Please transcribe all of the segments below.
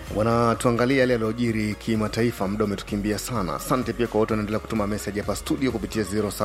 Bwana, tuangalie yale yaliyojiri kimataifa. Muda umetukimbia sana. Asante pia kwa wote wanaendelea kutuma meseji hapa studio kupitia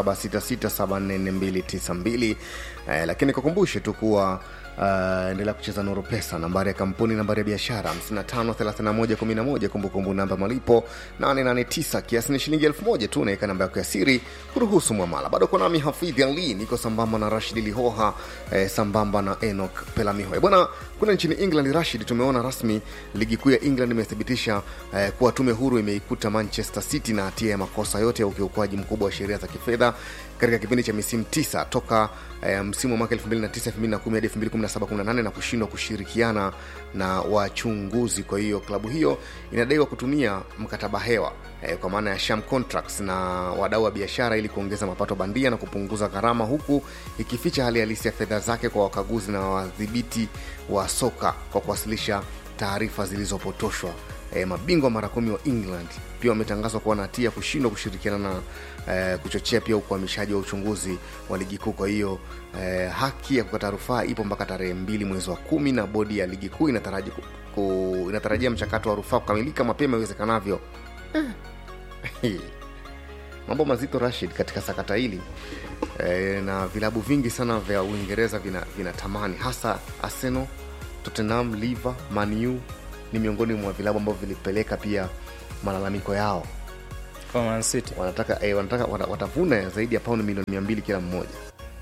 0766744292 eh, lakini kukumbushe tu kuwa Uh, endelea kucheza Nuru Pesa, nambari ya kampuni, nambari ya biashara 553111, kumbukumbu namba malipo 889, kiasi ni shilingi 1000 tu. Naweka namba yako ya siri kuruhusu mwamala. Bado kwa nami Hafidh Ali, niko sambamba na Rashid Lihoha eh, sambamba na Enoch Pelamiho. Eh, bwana, kuna nchini England, Rashid, tumeona rasmi ligi kuu ya England imethibitisha eh, kuwa tume huru imeikuta Manchester City na hatia ya makosa yote ya ukiukwaji mkubwa wa sheria za kifedha katika kipindi cha misimu tisa toka eh, msimu wa mwaka 2009 2010 hadi 2017 18 na kushindwa kushirikiana na wachunguzi. Kwa hiyo klabu hiyo inadaiwa kutumia mkataba hewa eh, kwa maana ya sham contracts na wadau wa biashara ili kuongeza mapato bandia na kupunguza gharama, huku ikificha hali halisi ya fedha zake kwa wakaguzi na wadhibiti wa soka kwa kuwasilisha taarifa zilizopotoshwa. E, mabingwa mara kumi wa England pia wametangazwa kuwa na hatia kushindwa kushirikiana na e, kuchochea pia ukwamishaji wa uchunguzi wa ligi kuu. Kwa hiyo e, haki ya kukata rufaa ipo mpaka tarehe mbili mwezi wa kumi na bodi ya ligi kuu inataraji ku, ku, inatarajia mchakato wa rufaa kukamilika mapema iwezekanavyo. Mambo mazito Rashid katika sakata hili e, na vilabu vingi sana vya Uingereza vinatamani vina hasa Arsenal, Tottenham, Liverpool, Man U ni miongoni mwa vilabu ambavyo vilipeleka pia malalamiko yao kwa Man City. wanataka eh, wanataka wata- watavuna zaidi ya paundi milioni mia mbili kila mmoja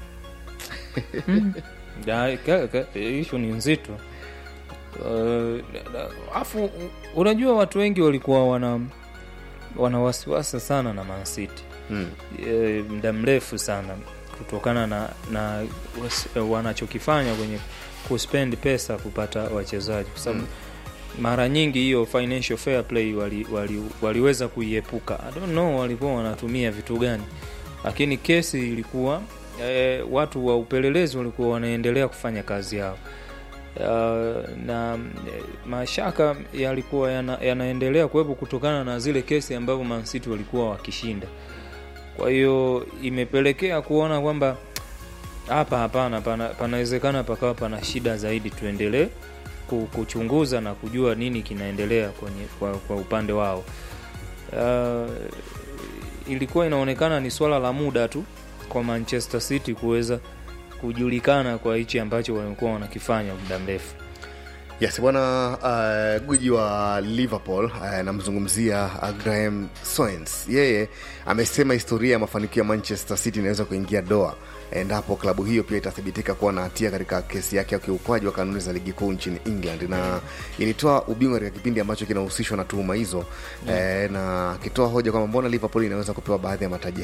ishu ni nzito Uh, afu unajua watu wengi walikuwa wana wana wasiwasi sana na Man City mm. e, muda mrefu sana kutokana na, na was- wanachokifanya kwenye kuspend pesa kupata wachezaji kwa sababu Mm. mara nyingi hiyo financial fair play wali, wali, waliweza kuiepuka I don't know walikuwa wanatumia vitu gani lakini kesi ilikuwa e, watu wa upelelezi walikuwa wanaendelea kufanya kazi yao Uh, na eh, mashaka yalikuwa yana, yanaendelea kuwepo kutokana na zile kesi ambavyo Man City walikuwa wakishinda kwa hiyo imepelekea kuona kwamba hapa hapana pana- panawezekana pakawa pana shida zaidi tuendelee ku- kuchunguza na kujua nini kinaendelea kwenye kwa, kwa upande wao uh, ilikuwa inaonekana ni swala la muda tu kwa manchester city kuweza kujulikana kwa hichi ambacho walikuwa wanakifanya muda mrefu yes bwana uh, gwiji wa liverpool uh, namzungumzia uh, graham soens yeye amesema historia ya mafanikio ya manchester city inaweza kuingia doa endapo klabu hiyo pia itathibitika kuwa na hatia katika kesi yake ya ukiukwaji wa kanuni za ligi kuu nchini england na ilitoa ubingwa katika kipindi ambacho kinahusishwa na tuhuma hizo eh, na akitoa hoja kwamba mbona liverpool inaweza kupewa baadhi ya mataji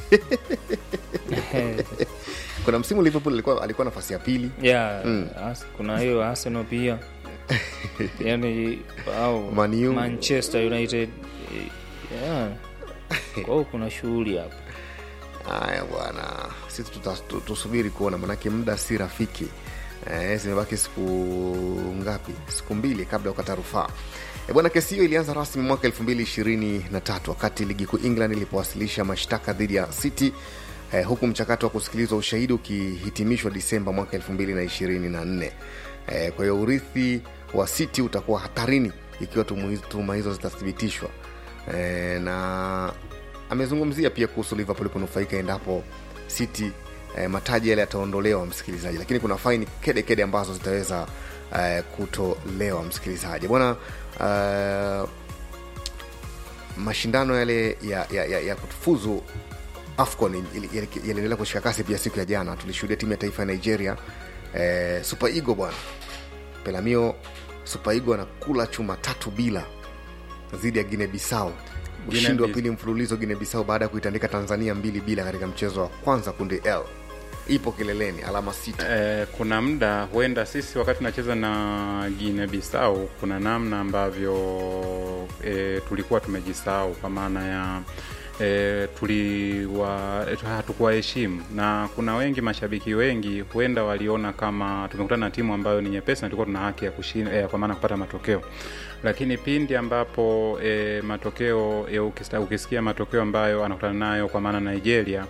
kuna msimu liverpool alikuwa, alikuwa nafasi ya pili yeah, Mm. as, kuna hiyo arsenal pia yani au Man U. manchester united eh, yeah. kwa hiyo kuna shughuli hapa haya bwana sisi tuta- tu- tusubiri kuona manake muda si rafiki eh, zimebaki siku ngapi siku mbili kabla ya kukata rufaa E bwana kesi hiyo ilianza rasmi mwaka 223 wakati ligi kuu england ilipowasilisha mashtaka dhidi ya city eh, huku mchakato wa kusikilizwa ushahidi ukihitimishwa disemba mwaka 224 eh, kwa hiyo urithi wa city utakuwa hatarini ikiwa tumu- tuhuma hizo zitathibitishwa eh, na amezungumzia pia kuhusu liverpool kunufaika endapo city eh, mataji yale yataondolewa msikilizaji lakini kuna faini kede kede ambazo zitaweza eh, kutolewa msikilizaji bwana eh, mashindano yale ya, ya, ya, ya kufuzu afcon ili- ili- yaliendelea kushika kasi pia siku ya jana tulishuhudia timu ya taifa ya nigeria eh, super eagle bwana pelamio super eagle anakula chuma tatu bila dhidi ya guine bisau ushindi wa Guinea-Bissau. pili mfululizo guine bisau baada ya kuitandika tanzania mbili bila katika mchezo wa kwanza kundi l ipo kileleni alama sita Eh, kuna muda huenda sisi wakati tunacheza na Guinea Bissau kuna namna ambavyo eh, tulikuwa tumejisahau kwa maana ya E, tuliwa e, hatukuwaheshimu na kuna wengi mashabiki wengi huenda waliona kama tumekutana na timu ambayo ni nyepesi na tulikuwa tuna haki ya kushinda e, kwa maana kupata matokeo lakini pindi ambapo e, matokeo e, ukista, ukisikia matokeo ambayo anakutana nayo kwa maana Nigeria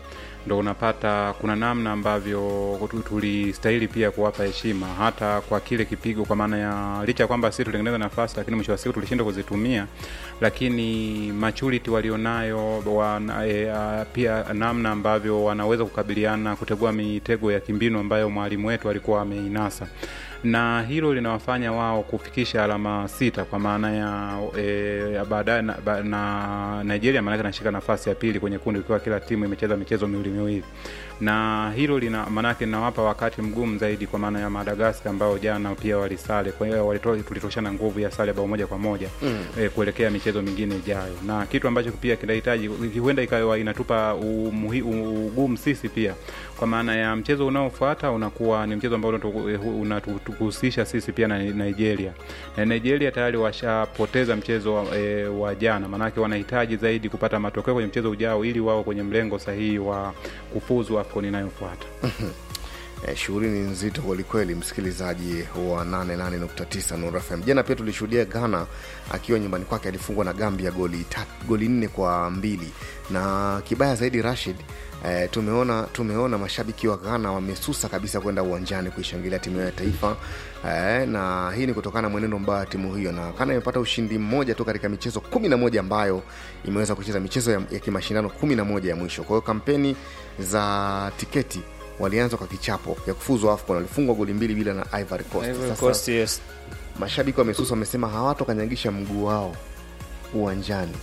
ndo unapata kuna namna ambavyo tu- tulistahili pia kuwapa heshima hata kwa kile kipigo, kwa maana ya licha ya kwamba sisi tulitengeneza nafasi, lakini mwisho wa siku tulishindwa kuzitumia, lakini maturity walionayo wana, e, a, pia namna ambavyo wanaweza kukabiliana kutegua mitego ya kimbinu ambayo mwalimu wetu alikuwa ameinasa na hilo linawafanya wao kufikisha alama sita kwa maana ya e, ya baadaye na, ba, na Nigeria maanake anashika nafasi ya pili kwenye kundi ikiwa kila timu imecheza michezo miwili miwili, na hilo lina maanake linawapa wakati mgumu zaidi kwa maana ya Madagaskar ambao jana pia walisale, kwa hiyo walito- tulitoshana nguvu ya sare bao moja kwa moja mm. e, kuelekea michezo mingine ijayo, na kitu ambacho pia kinahitaji huenda ikawa inatupa umuhi- ugumu sisi pia kwa maana ya mchezo unaofuata unakuwa ni mchezo ambao unatu- unatuhusisha sisi pia na Nigeria, na Nigeria tayari washapoteza mchezo wa, e, wa jana, maanake wanahitaji zaidi kupata matokeo kwenye mchezo ujao ili wao kwenye mlengo sahihi wa kufuzu AFCON inayofuata. Eh, shughuli ni nzito kwelikweli, msikilizaji wa 88.9 Nuru FM. Jana pia tulishuhudia Ghana akiwa nyumbani kwake alifungwa na Gambia goli ta, goli nne kwa mbili na kibaya zaidi Rashid eh, tumeona tumeona mashabiki wa Ghana wamesusa kabisa kwenda uwanjani kuishangilia timu yao ya taifa eh, na hii ni kutokana na mwenendo mbaya wa timu hiyo, na Ghana imepata ushindi mmoja tu katika michezo kumi na moja ambayo imeweza kucheza michezo ya, ya kimashindano kumi na moja ya mwisho. Kwa hiyo kampeni za tiketi walianza kwa kichapo ya kufuzu AFCON, walifungwa goli mbili bila na Ivory Coast. Ivory Sasa Coast, yes. mashabiki wamesusa, wamesema hawatokanyagisha mguu wao uwanjani,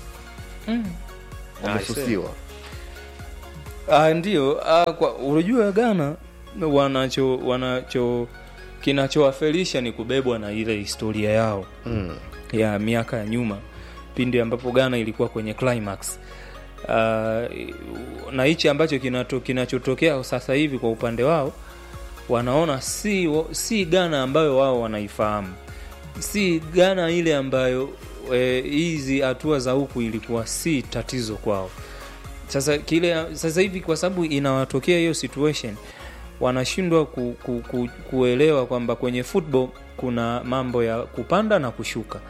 wamesusiwa. Ah, ndio ah, kwa unajua Ghana wanacho wanacho kinachowafelisha ni kubebwa na ile historia yao Mm. ya miaka ya nyuma pindi ambapo Ghana ilikuwa kwenye climax. Uh, na hichi ambacho kinato, kinachotokea sasa hivi kwa upande wao wanaona si, si Ghana ambayo wao wanaifahamu, si Ghana ile ambayo eh, hizi hatua za huku ilikuwa si tatizo kwao. Sasa kile sasa hivi kwa sababu inawatokea hiyo situation wanashindwa ku, ku, ku, kuelewa kwamba kwenye football kuna mambo ya kupanda na kushuka,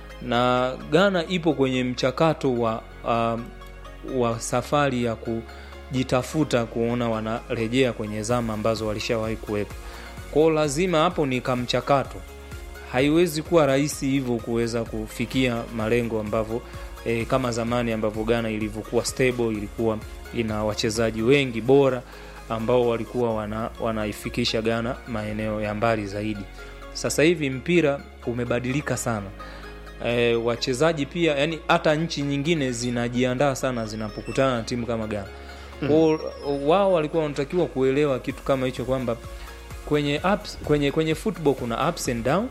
na Ghana ipo kwenye mchakato wa um, wa safari ya kujitafuta kuona wanarejea kwenye zama ambazo walishawahi kuwepo. Kwao lazima hapo ni kamchakato, haiwezi kuwa rahisi hivyo kuweza kufikia malengo ambavyo e, kama zamani ambavyo Ghana ilivyokuwa stable, ilikuwa ina wachezaji wengi bora ambao walikuwa wana, wanaifikisha Ghana maeneo ya mbali zaidi. Sasa hivi mpira umebadilika sana. E, wachezaji pia yani hata nchi nyingine zinajiandaa sana zinapokutana na timu kama Ghana. Kwao wao walikuwa wanatakiwa kuelewa kitu kama hicho kwamba kwenye ups, kwenye kwenye football kuna ups and down,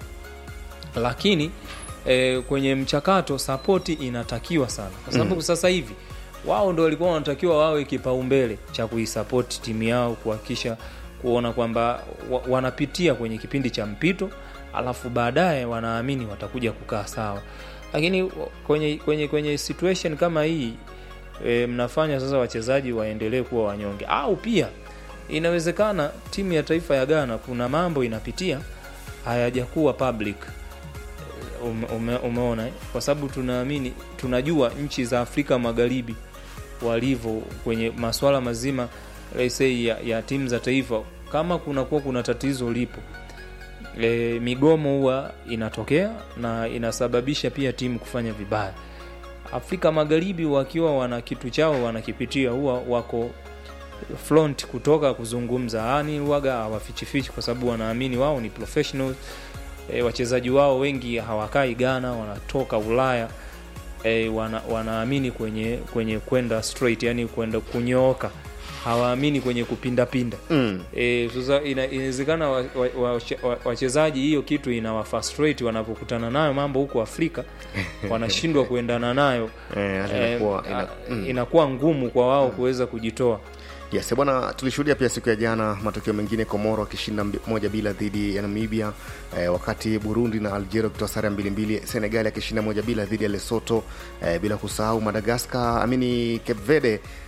lakini e, kwenye mchakato sapoti inatakiwa sana, kwa sababu sasa hivi wao ndo walikuwa wanatakiwa wawe kipaumbele cha kuisapoti timu yao, kuhakikisha kuona kwamba wa, wanapitia kwenye kipindi cha mpito, alafu baadaye wanaamini watakuja kukaa sawa. Lakini kwenye kwenye kwenye situation kama hii e, mnafanya sasa wachezaji waendelee kuwa wanyonge, au pia inawezekana timu ya taifa ya Ghana kuna mambo inapitia hayajakuwa public ume, ume, umeona eh? Kwa sababu tunaamini tunajua nchi za Afrika Magharibi walivyo kwenye masuala mazima let's say ya, ya timu za taifa. Kama kunakuwa kuna tatizo lipo e, migomo huwa inatokea na inasababisha pia timu kufanya vibaya. Afrika Magharibi wakiwa wana kitu chao wanakipitia, huwa wako front kutoka kuzungumza, yani waga hawafichifichi, kwa sababu wanaamini wao ni professional. E, wachezaji wao wengi hawakai Ghana, wanatoka Ulaya. E, wana, wanaamini kwenye kwenye kwenda straight, yani kwenda kunyooka, hawaamini kwenye kupindapinda Mm. e, sasa ina- inawezekana wachezaji wa, wa, wa, wachezaji hiyo kitu inawafrustrate wanapokutana nayo mambo huko Afrika wanashindwa kuendana nayo Eh, hata Eh, inakuwa- ina- a- mm. inakuwa ngumu kwa wao kuweza kujitoa. Yes, bwana, tulishuhudia pia siku ya jana matokeo mengine, Komoro akishinda mbi- moja bila dhidi ya Namibia eh, wakati Burundi na Algeria wakitoa sare ya mbili mbili, Senegali akishinda moja bila dhidi ya Lesotho eh, bila kusahau Madagaskar amini Cape Verde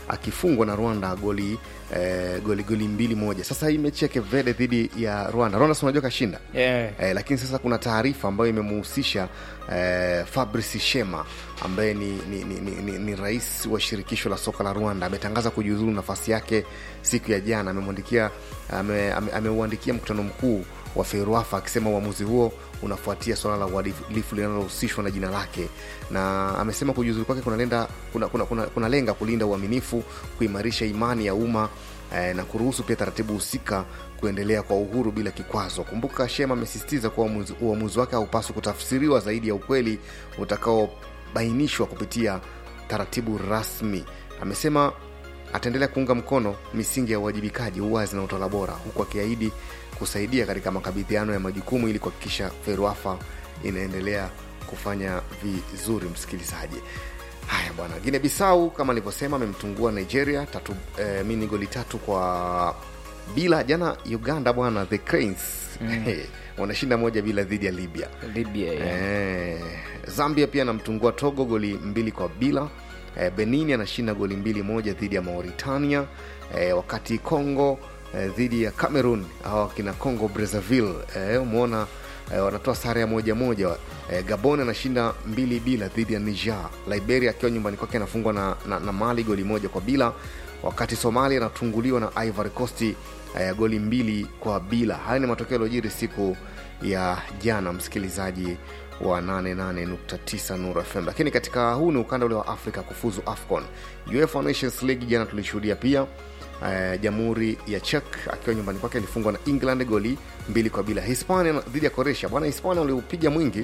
akifungwa na rwanda goli eh, goli goli mbili moja sasa hii mechi ya kevede dhidi ya rwanda rwanda si unajua kashinda yeah. eh, lakini sasa kuna taarifa ambayo imemuhusisha eh, fabrice shema ambaye ni, ni, ni, ni, ni, ni rais wa shirikisho la soka la rwanda ametangaza kujiuzulu nafasi yake siku ya jana amemwandikia ameuandikia ame, ameuandikia mkutano mkuu wa feruafa akisema uamuzi huo unafuatia suala la uhalifu linalohusishwa na jina lake na amesema kujiuzulu kwake kunalenga kuna, kuna, kuna, kuna lenga kulinda uaminifu kuimarisha imani ya umma eh, na kuruhusu pia taratibu husika kuendelea kwa uhuru bila kikwazo kumbuka shema amesisitiza kuwa uamuzi- uamuzi wake haupaswi kutafsiriwa zaidi ya ukweli utakaobainishwa kupitia taratibu rasmi amesema ataendelea kuunga mkono misingi ya uwajibikaji uwazi na utawala bora huku akiahidi kusaidia katika makabidhiano ya majukumu ili kuhakikisha feruafa inaendelea kufanya vizuri msikilizaji haya bwana gine bisau kama alivyosema amemtungua nigeria tatu eh, mini goli tatu kwa bila jana uganda bwana the cranes mm. wanashinda moja bila dhidi ya libya libya yeah. Eh, zambia pia anamtungua togo goli mbili kwa bila eh, benin anashinda goli mbili moja dhidi ya mauritania eh, wakati congo eh, dhidi ya cameroon au akina congo brazzaville eh, umeona eh, wanatoa sare ya moja moja eh, gabon anashinda mbili bila dhidi ya niger liberia akiwa nyumbani kwake anafungwa na, na, na mali goli moja kwa bila wakati somalia anatunguliwa na ivory coast eh, goli mbili kwa bila haya ni matokeo yaliyojiri siku ya jana msikilizaji wa 88.9 Nuru FM. Lakini katika huu ni ukanda ule wa Afrika kufuzu AFCON. UEFA Nations League jana tulishuhudia pia eh, Jamhuri ya Czech akiwa nyumbani kwake ilifungwa na England goli mbili kwa bila. Hispania na- dhidi ya Croatia. Bwana Hispania waliupiga mwingi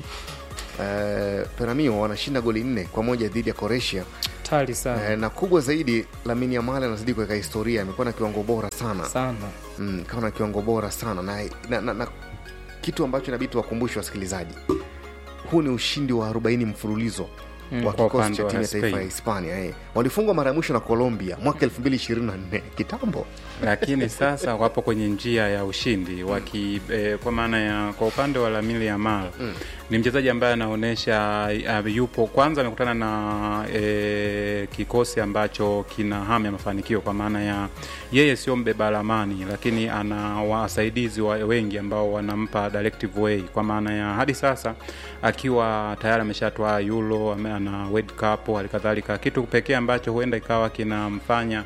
eh, Peramio wanashinda goli nne kwa moja dhidi ya Croatia. tali sana Eh, na kubwa zaidi Lamine Yamal anazidi kuweka historia, amekuwa na kiwango bora sana sana mm, kama na kiwango bora sana na, na, na, na kitu ambacho inabidi tuwakumbushe wasikilizaji huu ni ushindi wa 40 mfululizo mm, wa Kwa kikosi upande cha wa timu ya taifa ya Spain. hispania eh. walifungwa mara ya mwisho na colombia mwaka 2024 kitambo lakini sasa wapo kwenye njia ya ushindi waki eh, kwa maana ya kwa upande wa Lamine Yamal mm. ni mchezaji ambaye anaonyesha uh, yupo kwanza amekutana na eh, kikosi ambacho kina hamu ya mafanikio kwa maana ya yeye sio mbeba lamani lakini ana wasaidizi wa wengi ambao wanampa directive way kwa maana ya hadi sasa akiwa tayari ameshatwaa Euro ame- ana World Cup halikadhalika kitu pekee ambacho huenda ikawa kinamfanya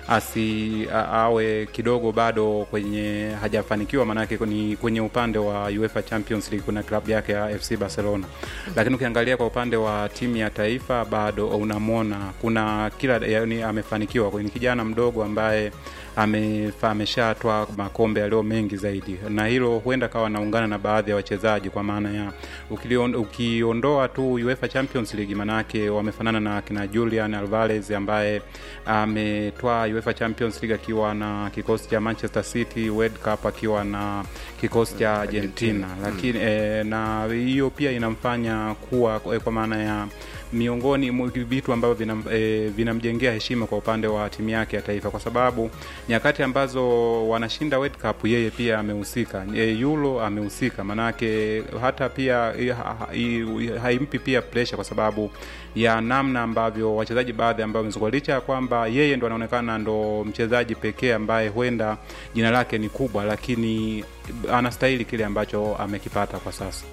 asi a- awe kidogo bado kwenye hajafanikiwa maanake ni kwenye upande wa UEFA Champions League kuna klabu yake ya FC Barcelona lakini ukiangalia kwa upande wa timu ya taifa bado unamwona kuna kila yani amefanikiwa ni kijana mdogo ambaye amefa- ameshatwa makombe yaliyo mengi zaidi na hilo huenda kawa naungana na baadhi ya wachezaji kwa maana ya ukilion- ukiondoa tu UEFA Champions League manake wamefanana na kina Julian Alvarez ambaye ametwaa UEFA Champions League akiwa na kikosi cha Manchester City, World Cup akiwa na kikosi cha Argentina, lakini eh, na hiyo pia inamfanya kuwa eh, kwa maana ya miongoni mwa vitu ambavyo vinam, eh, vinamjengea heshima kwa upande wa timu yake ya taifa, kwa sababu nyakati ambazo wanashinda World Cup yeye pia amehusika, e, Euro amehusika, manake hata pia eh, ha- ha- i- haimpi pia pressure kwa sababu ya namna ambavyo wachezaji baadhi ambao wamezungua, licha ya kwamba yeye ndo anaonekana ndo mchezaji pekee ambaye huenda jina lake ni kubwa, lakini anastahili kile ambacho amekipata kwa sasa.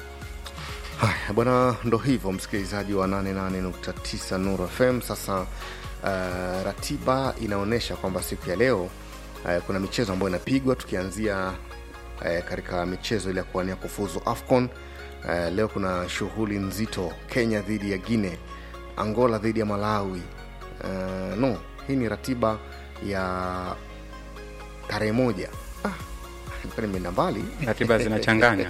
haya bwana ndo hivyo msikilizaji wa 88.9 Nuru FM sasa uh, ratiba inaonyesha kwamba siku ya leo uh, kuna michezo ambayo inapigwa tukianzia uh, katika michezo ile ya kuwania kufuzu afcon uh, leo kuna shughuli nzito kenya dhidi ya guine angola dhidi ya malawi uh, no hii ni ratiba ya tarehe moja ah, nilikuwa nimeenda mbali Ratiba zinachanganya.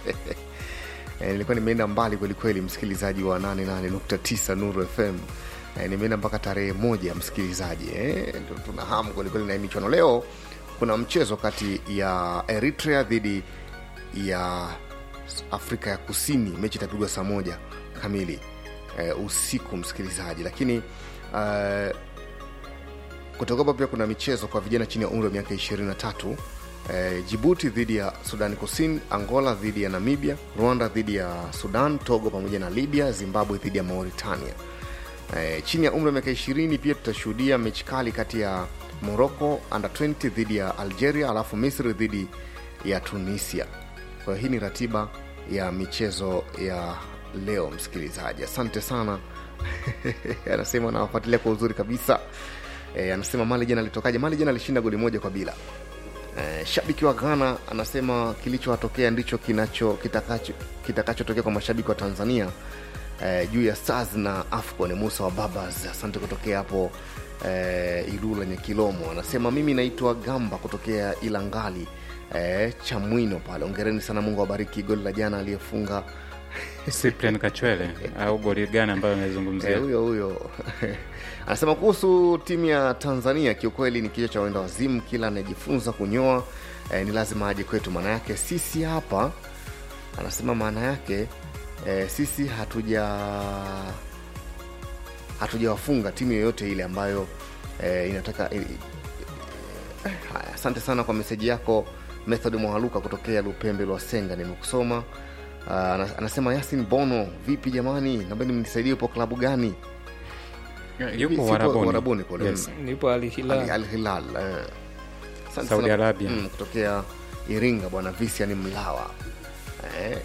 Eh, nilikuwa nimeenda mbali kwelikweli msikilizaji wa 88.9 nuru fm eh, nimeenda mpaka tarehe moja msikilizaji eh, ndio tuna hamu kwelikweli na hii michuano leo kuna mchezo kati ya eritrea dhidi ya afrika ya kusini mechi itapigwa saa moja kamili eh, usiku msikilizaji lakini eh, kutokopa pia kuna michezo kwa vijana chini ya umri wa miaka 23 eh, jibuti dhidi ya sudani kusini angola dhidi ya namibia rwanda dhidi ya sudan togo pamoja na libya zimbabwe dhidi ya mauritania e, chini ya umri wa miaka ishirini pia tutashuhudia mechi kali kati ya morocco under 20 dhidi ya algeria alafu misri dhidi ya tunisia kwa hiyo hii ni ratiba ya michezo ya leo msikilizaji asante sana anasema anawafuatilia kwa uzuri kabisa e, anasema mali jana alitokaje mali jana alishinda goli moja kwa bila e, shabiki wa ghana anasema kilichowatokea ndicho kinacho kitakacho kitakachotokea kwa mashabiki wa tanzania e, juu ya stars na afcon musa wa babas asante kutokea hapo e, ilula nyekilomo anasema mimi naitwa gamba kutokea ilangali e, chamwino pale ongereni sana mungu awabariki goli la jana aliyefunga Cyprian Kachwele au goli gani ambayo Eh, amezungumzia? huyo huyo anasema kuhusu timu ya tanzania kiukweli ni kichwa cha wenda wazimu kila anayejifunza kunyoa eh, ni lazima aje kwetu maana yake sisi hapa anasema maana yake eh, sisi hatuja hatujawafunga timu yoyote ile ambayo eh, inataka eh, eh, haya asante sana kwa meseji yako method mwahaluka kutokea lupembe lwa senga nimekusoma uh, anasema yasin bono vipi jamani nambeni mnisaidie upo klabu gani Yupo Sipo Warabuni. Warabuni kule. Yes. nipo Al- alihilal Al Hilal eh. Asante Saudi sana- Arabia. mm, kutokea Iringa bwana Visian Mlawa eh.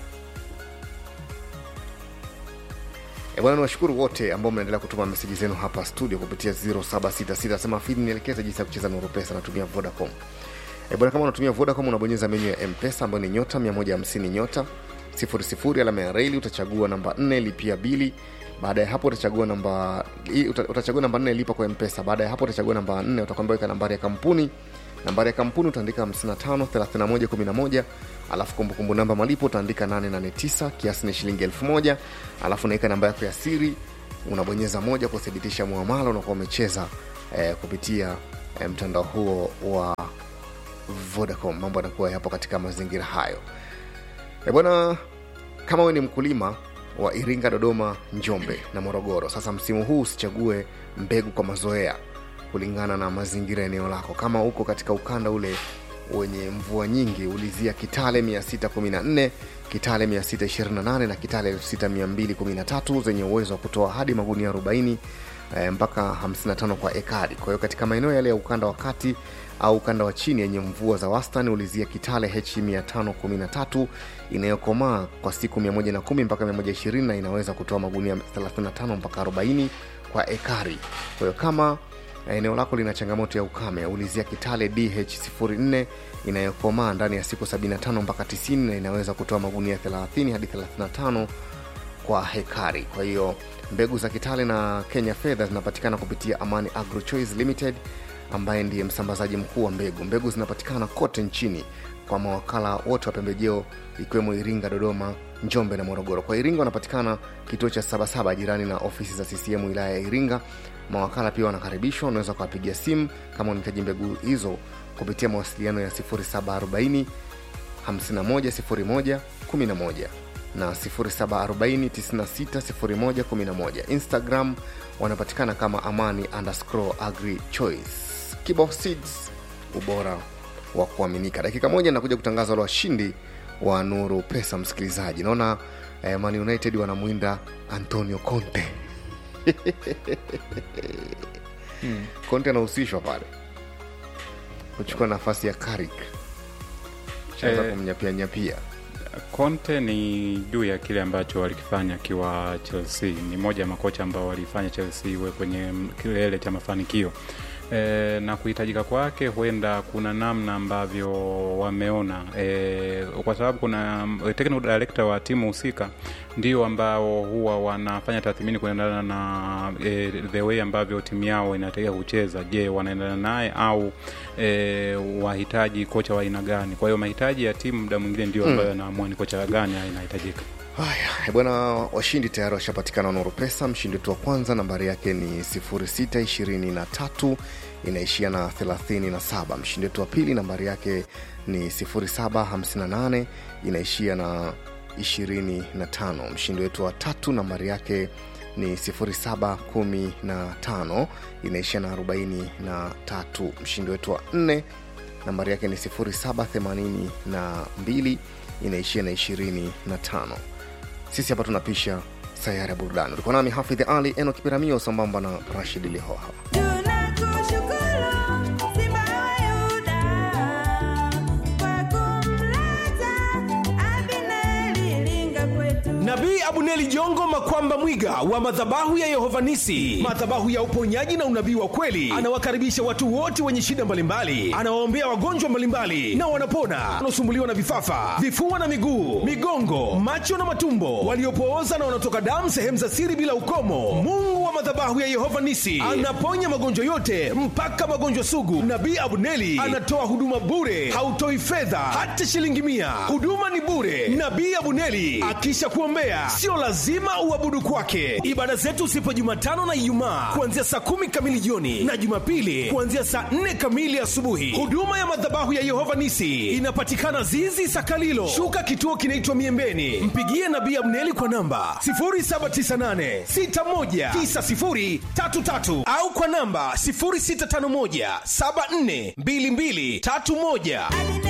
E bwana, niwashukuru wote ambao mnaendelea kutuma meseji zenu hapa studio kupitia 0766 sema fidi nielekeze jinsi ya kucheza Nuru Pesa, natumia Vodacom. E bwana, kama unatumia Vodacom unabonyeza menyu ya M-Pesa ambayo ni nyota 150 nyota 00 alama ya reli, utachagua namba 4 lipia bili. Baada ya hapo utachagua namba i- uta- utachagua namba 4 lipa kwa M-Pesa. Baada ya hapo utachagua namba 4 utakwambia weka nambari ya kampuni. Nambari ya kampuni utaandika 55 31 11 alafu kumbukumbu namba malipo utaandika 889 kiasi ni shilingi 1000 alafu unaweka namba yako ya siri unabonyeza moja kuthibitisha muamala unakuwa umecheza eh, kupitia eh, mtandao huo wa Vodacom. Mambo yanakuwa yapo katika mazingira hayo. E bwana, kama wewe ni mkulima wa Iringa, Dodoma, Njombe na Morogoro, sasa msimu huu usichague mbegu kwa mazoea kulingana na mazingira ya eneo lako. Kama uko katika ukanda ule wenye mvua nyingi, ulizia Kitale 614, Kitale 628 na Kitale 6213 zenye uwezo wa kutoa hadi magunia 40 eh, mpaka 55 kwa ekari. Kwa hiyo katika maeneo yale ya ukanda wa kati au ukanda wa chini yenye mvua za wastani ulizia Kitale H 513 inayokomaa kwa siku 110 mpaka 120 na inaweza kutoa magunia 35 mpaka 40 kwa ekari. Kwa hiyo kama eneo lako lina changamoto ya ukame, ulizia Kitale DH04 inayokomaa ndani ya siku 75 mpaka 90 na inaweza kutoa magunia 30 hadi 35 kwa hekari. Kwa hiyo mbegu za Kitale na Kenya Fedha zinapatikana kupitia Amani Agro Choice Limited ambaye ndiye msambazaji mkuu wa mbegu. Mbegu zinapatikana kote nchini kwa mawakala wote wa pembejeo ikiwemo Iringa, Dodoma, Njombe na Morogoro. Kwa Iringa wanapatikana kituo cha Sabasaba jirani na ofisi za CCM wilaya ya Iringa. Mawakala pia wanakaribishwa, unaweza kuwapigia simu kama unahitaji mbegu hizo kupitia mawasiliano ya 0740 510111 na 0740960111 instagram wanapatikana kama amani underscore agri choice kibo seeds ubora wa kuaminika dakika moja nakuja kutangaza wale washindi wa nuru pesa msikilizaji naona eh, man united wanamwinda antonio conte Mm. conte anahusishwa pale kuchukua nafasi ya karik shaanza Eh, kumnyapia nyapia Conte ni juu ya kile ambacho walikifanya akiwa Chelsea. Ni moja ya makocha ambao walifanya Chelsea iwe kwenye kilele cha mafanikio e, na kuhitajika kwake, huenda kuna namna ambavyo wameona e, kwa sababu kuna technical director wa timu husika ndio ambao huwa wanafanya tathmini kuendana na e, the way ambavyo timu yao inatakiwa kucheza. Je, wanaendana naye au e, wahitaji kocha wa aina gani? Kwa hiyo mahitaji ya timu muda mwingine ndio ambayo yanaamua ni kocha gani inahitajika. haya eh, bwana washindi tayari washapatikana nuru pesa mshindi wetu wa kwanza nambari yake ni 0623 inaishia na 37 mshindi wetu wa pili nambari yake ni 0758 inaishia na 25 mshindi wetu wa tatu nambari yake ni 0715 inaishia na 43 mshindi wetu wa nne nambari yake ni 0782 inaishia na 25 sisi hapa tunapisha sayari ya burudani ulikuwa nami hafidh ali eno kipiramio sambamba na rashid lihoha Tunakushukuru Simba wa Yuda kwa kumleta Abineri linga kwetu. nabii abuneli jongo makwamba mwiga wa madhabahu ya yehovanisi madhabahu ya uponyaji na unabii wa kweli anawakaribisha watu wote wenye shida mbalimbali anawaombea wagonjwa mbalimbali na wanapona wanaosumbuliwa na vifafa vifua na miguu migongo macho na matumbo waliopooza na wanaotoka damu sehemu za siri bila ukomo mungu wa madhabahu ya yehova nisi anaponya magonjwa yote mpaka magonjwa sugu nabii abuneli anatoa huduma bure hautoi fedha hata shilingi mia huduma ni bure nabii abuneli akisha kuombea sio lazima uabudu kwake ibada zetu zipo jumatano na ijumaa kuanzia saa kumi kamili jioni na jumapili kuanzia saa nne kamili asubuhi huduma ya madhabahu ya yehova nisi inapatikana zizi sakalilo shuka kituo kinaitwa miembeni mpigie nabii abneli kwa namba 798619033 au kwa namba 0651742231